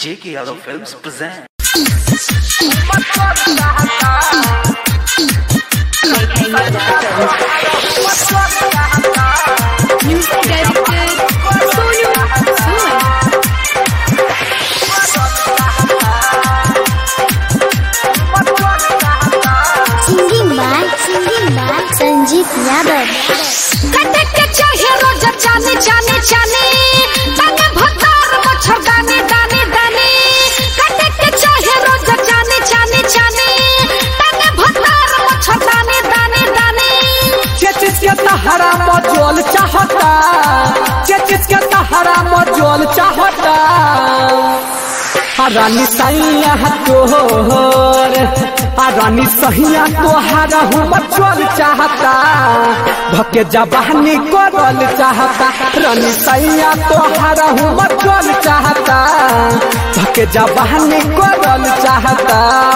J.K. Yadav Films present. Music directed Sonu Sood. Singing by singing by Sanjeet Yadav कटे के चाहे रोज जाने जाने जाने ताने भतार मच्छर दाने दाने दाने कटे के चाहे रोज जाने जाने जाने ताने भतार मच्छर दाने दाने दाने चेचिस के तहरा मजोल चाहता चेचिस के तहरा मजोल चाहता रानी सैया तोहर आ रानी सहिया तोहरा हूँ मचोल चाहता भके जबानी करल चाहता रानी सैया तोहरा हूँ मचोल चाहता भके जबानी करल चाहता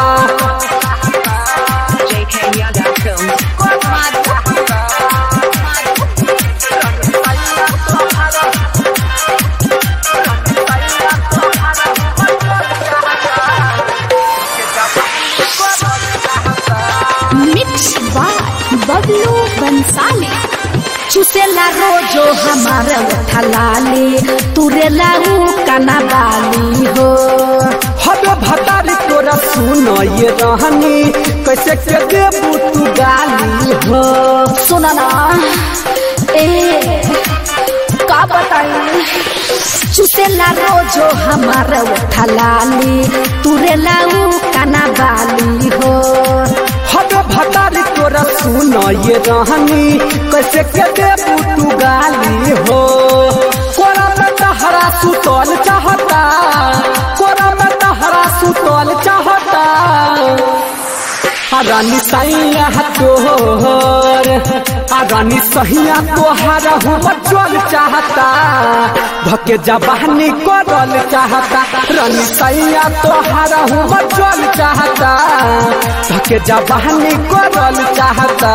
मिक्स बाय बबलू बंसाली चुसेला रोजो हमारा थलाले तुरेला ऊ कना बाली हो हद भतारी तोरा सुन ये रहनी कैसे के देबू तू गाली हो सुना ना ए का बताई चुसेला रोजो हमारा थलाले तुरेला ऊ कना बाली हो हद भतारी तोरा सुन ये रहनी कैसे के देबू तू गाली हो कोरा में तहरा सुतल चाहता कोरा में तहरा सुतल चाहता आ रानी सैया तोहर आ रानी सहिया तोहरा हूँ बचल चाहता भके जबानी करल चाहता रानी सैया तोहरा हूँ बचल चाहता भके जबानी करल चाहता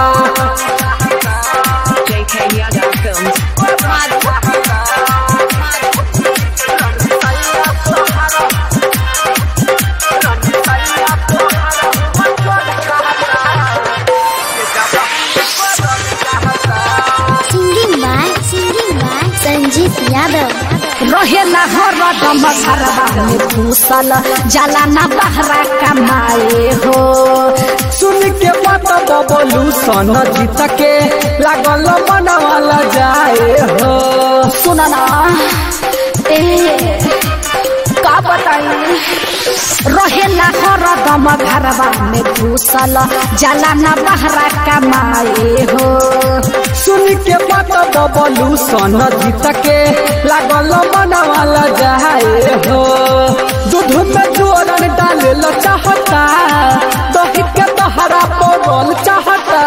singing by singing by Sanjeet Yadav रहेला हरदम घरवा में घुसल जाला ना बहरा कमाए हो सुन के बात बबलू सन जीत के लागल मनवाला जाए हो सुना ना ए का बताई रहेला हरदम घरवा में घुसल जाला ना बहरा कमाए हो सुन के बात बबलू सन जीत के लागल मनवाला जाए हो दूध में जोरन डाले ल चाहता दही के तहरा पड़ल चाहता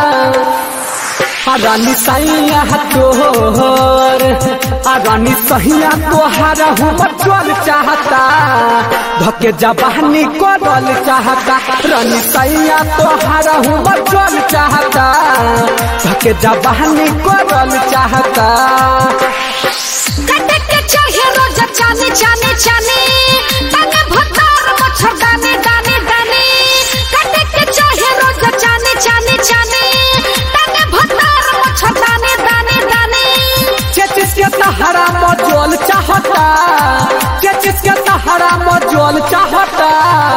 आ रानी सैया तोहर आ रानी सहिया तोहरा हूँ बचल चाहता भके जबानी करल चाहता रानी सैया तोहरा हूँ बचल चाहता भके जबानी करल चाहता कटे के चाहे रोज जाने जाने जाने ताने भतार मच्छर दाने दाने दाने कटे के चाहे रोज जाने जाने जाने ताने भतार मच्छर दाने दाने दाने चेचिस के तहरा मजोल चाहता चेचिस के तहरा मजोल चाहता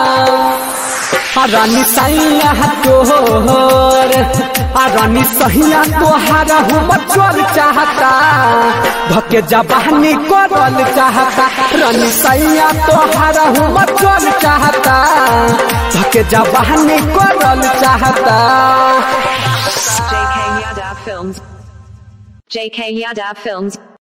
आ रानी सैया तोहर आ रानी सहिया तोहरा हूँ बचल चाहता भके जबानी करल चाहता रानी सैया तोहरा हूँ बचल चाहता भके जबानी करल चाहता JK Yadav Films. JK Yadav Films.